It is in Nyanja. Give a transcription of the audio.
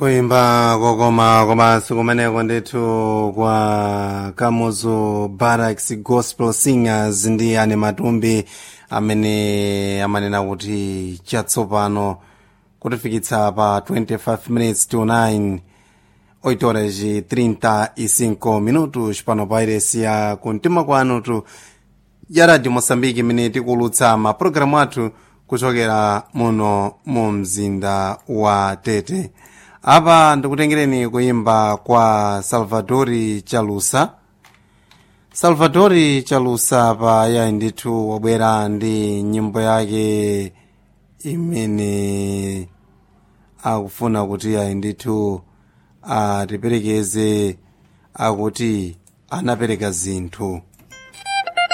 kuimba kokoma komanso kumeneko ndithu kwa kamuzu barracks gospel singers ndi ane matumbi amene amanena kuti chatsopano kutifikitsa pa 25 minutes to 9 8 horas e 35 minutos pano pa iresi ya kumtima kwanutu ya radio moçambique imene tikulutsa mapulogalamu athu kuchokera muno mu mzinda wa tete apa ndikutengereni kuimba kwa salvadori chalusa salvadori chalusa pa yayi ndithu wabwera ndi nyimbo yake imene akufuna kuti yayi ndithu atiperekeze akuti anapereka zinthu